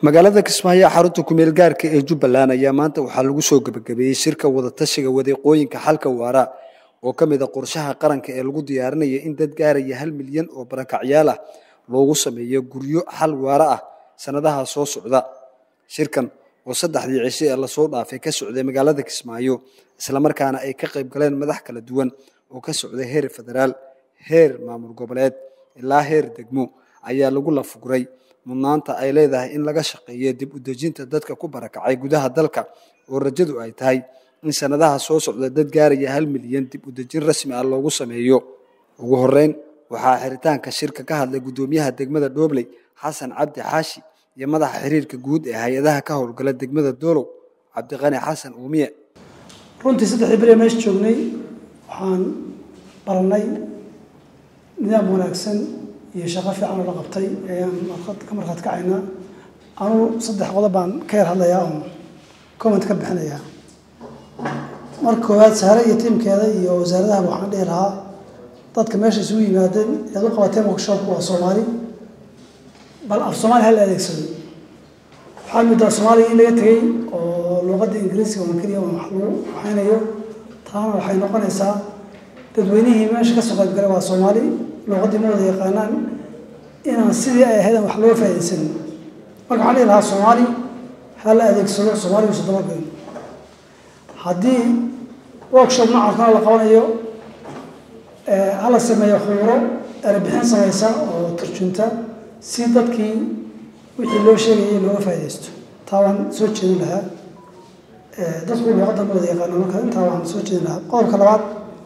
magaalada kismaayo xarunta kumeel gaarka ee jubbaland ayaa maanta waxaa lagu soo gebagabeeyey shirka wadatashiga wadeeqooyinka xalka waara oo ka mid a qorshaha qaranka ee lagu diyaarinaya in dad gaaraya hal milyan oo barakacyaal ah loogu sameeyo guryo xal waara ah sanadaha soo socda shirkan oo saddexdii cisho ee lasoo dhaafay ka socday magaalada kismaayo islamarkaana ay ka qayb galeen madax kala duwan oo ka socday heer federaal heer maamul goboleed ilaa heer degmo ayaa lagu lafuguray mudnaanta ay leedahay in laga shaqeeyo dib u dejinta dadka ku barakacay gudaha dalka oo rajadu ay tahay in sanadaha soo socda dad gaaraya hal milyan dib u dejin rasmi ah loogu sameeyo ugu horeyn waxaa xiritaanka shirka ka hadlay guddoomiyaha degmada dhobley xasan cabdi xaashi iyo madaxa xiriirka guud ee hay-adaha ka howlgala degmada doolow cabdiqani xasan uumiye runtii saddexdii beri meesha joognay waxaan baranay nidaam wanaagsan iyo shaqo fiican oo la qabtay ayaan ka markhaat kacaynaa anugu saddex qodob baan ka yar hadlayaa oon comment ka bixinayaa marka koowaad sahre iyo tiimkeeda iyo wasaaradahaba waxaan dhihi lahaa dadka meesha isugu yimaadeen eed u qabateen workshopku waa soomaali bal af soomaali hal adeegsado waxaa middaa soomaaliga in laga tegey oo luuqadda ingiriisiga oo keliya wax lagu waxaynayo taana waxay noqonaysaa dadweynihii meesha ka soo qaybgalay waa soomaali luuqaddii ma wada yaqaanaan inaan sidii ay ahayd aan wax looga faa'iidaysanin marka waxaan dhihi lahaa soomaali ha la adeegsado soomaaliga usa dabagalin haddii workshop noocaasna la qabanayo hala sameeyo khuuro erebixin samaysa oo turjunta si dadkii wixii loo sheegayay looga faa'iidaysto taa waan soo jeedin lahaa dadku luuqadda ma wada yaqaano marka intaa waan soo jeedin lahaa qodobka labaad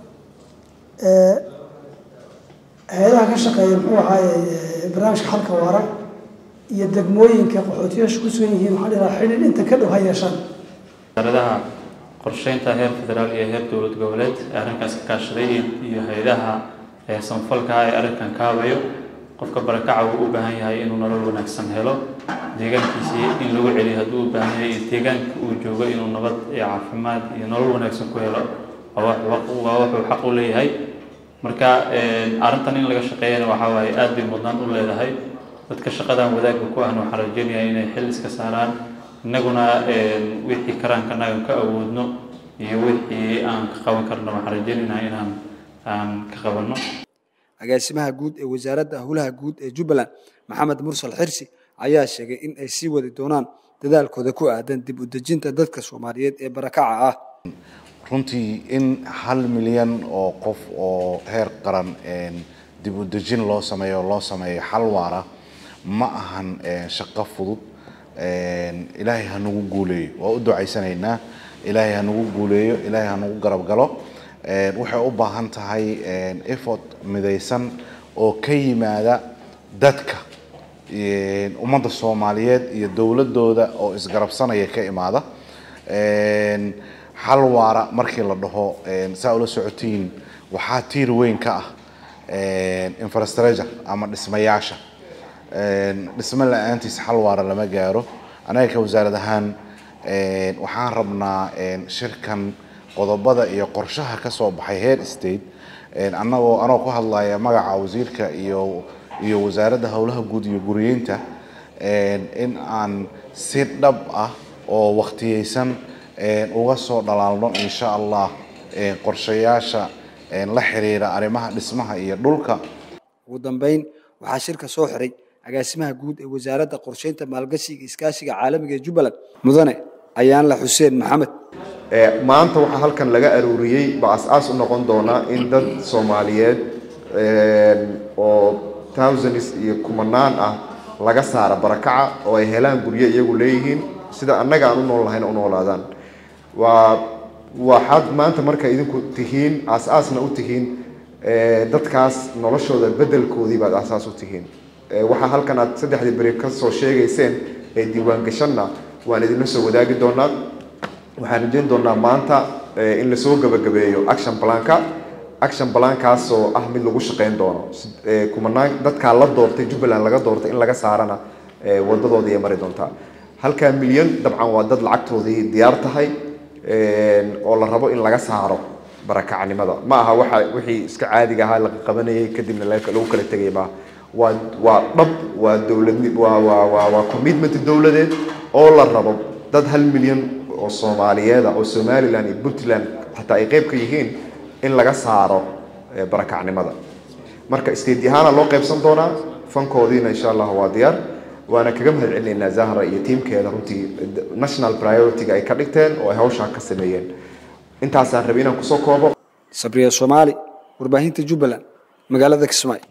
hay-adaha ka shaqeeya muxuu ahaaye barnaamijka xalka waara iyo degmooyinka qaxootiyaasha ku sugan yihiin waxaan dhihi lahaa xidhiidh inta ka dhow ha yeeshaan wasaaradaha qorsheynta heer federaal iyo heer dowlad goboleed ee arrinkaas ka kaashaday iyo hay-adaha samfalka ee arrinkan kaabayo qofka barakaca uu u baahan yahay inuu nolol wanaagsan helo deegaankiisii in lagu celiyo hadduu u baahan yahay deegaanka uu joogo inuu nabad iyo caafimaad iyo nolol wanaagsan ku helo waa wuxuu xaq u leeyahay marka arrintan in laga shaqeeyana waxaa waaye aad bay mudnaan u leedahay dadka shaqadan wadaagga ku ahna waxaan rajeynayaa inay xil iska saaraan innaguna wixii karaanka nagan ka awoodno iyo wixii aan ka qaban karno waxaan rajeynaynaa inaan aan ka qabanno agaasimaha guud ee wasaaradda howlaha guud ee jubbaland maxamed mursal xirsi ayaa sheegay in ay sii wadi doonaan dadaalkooda ku aadan dib u dejinta dadka soomaaliyeed ee barakaca ah runtii in hal milyan oo qof oo heer qaran dib u dejin loo sameeyo loo sameeyo xal waara ma ahan shaqo fudud ilaahay ha nagu guuleeyo waa u ducaysanaynaa ilaahay ha nagu guuleeyo ilaahay ha nagu garab galo waxay u baahan tahay effort midaysan oo ka yimaada dadka ummadda soomaaliyeed iyo dowladooda oo isgarabsanaya ka imaada xal waara markii la dhaho saa ula socotiin waxaa tiir weyn ka ah infrastructure ama dhismayaasha dhismo la-aantiis xal waara lama gaaro anaga ka wasaarad ahaan waxaan rabnaa shirkan qodobada iyo qorshaha ka soo baxay heer state annagoo anoo ku hadlaya magaca wasiirka iyo iyo wasaaradda howlaha guud iyo guriyeynta in aan si dhab ah oo wakhtiyeysan uga soo dhalaalno insha allah qorshayaasha la xiriira arrimaha dhismaha iyo dhulka ugu dambeyn waxaa shirka soo xiray agaasimaha guud ee wasaaradda qorsheynta maalgashiga iskaashiga caalamiga ee jubbaland mudane ayaanla xuseen maxamed maanta waxaa halkan laga aruuriyey baa as-aas u noqon doonaa in dad soomaaliyeed oo thousands iyo kumanaan ah laga saara barakaca oo ay helaan guryo iyagu leeyihiin sida annaga aan u nool lahayna u noolaadaan waa waxaad maanta marka idinku tihiin aas-aasna u tihiin dadkaas noloshooda beddelkoodii baad asaas u tihiin waxaa halkan aad saddexdii beri ka soo sheegayseen ee diiwaangashanna waan idinla soo wadaagi doonaa waxaan rajeyn doonaa maanta in lasoo gabagabeeyo action planka action plankaasoo ah mid lagu shaqeyn doono kumanaan dadkaa la doortay jubbaland laga doortay in laga saarana wadadoodii ay mari doontaa halkaa milyan dabcan waa dad lacagtoodii diyaar tahay oo la rabo in laga saaro barakacnimada ma aha waxa wixii iska caadiga ahaa laga qabanayay kadibna lagu kala tegay maaha waa waa dhab waa dowlad waa waa waa waa commitment dowladeed oo la rabo dad hal milyan oo soomaaliyeed ah oo somaliland iyo puntland xataa ay qayb ka yihiin in laga saaro barakacnimada marka state ahaana loo qaybsan doonaa fankoodiina insha allah waa diyaar waana kaga mahad celinaynaa zahra iyo tiimkeeda runtii national priority-ga ay ka dhigteen oo ay hawshaa ka sameeyeen intaasaan rabay inaan kusoo koobo sabriya soomaali warbaahinta jubbaland magaalada kismaayo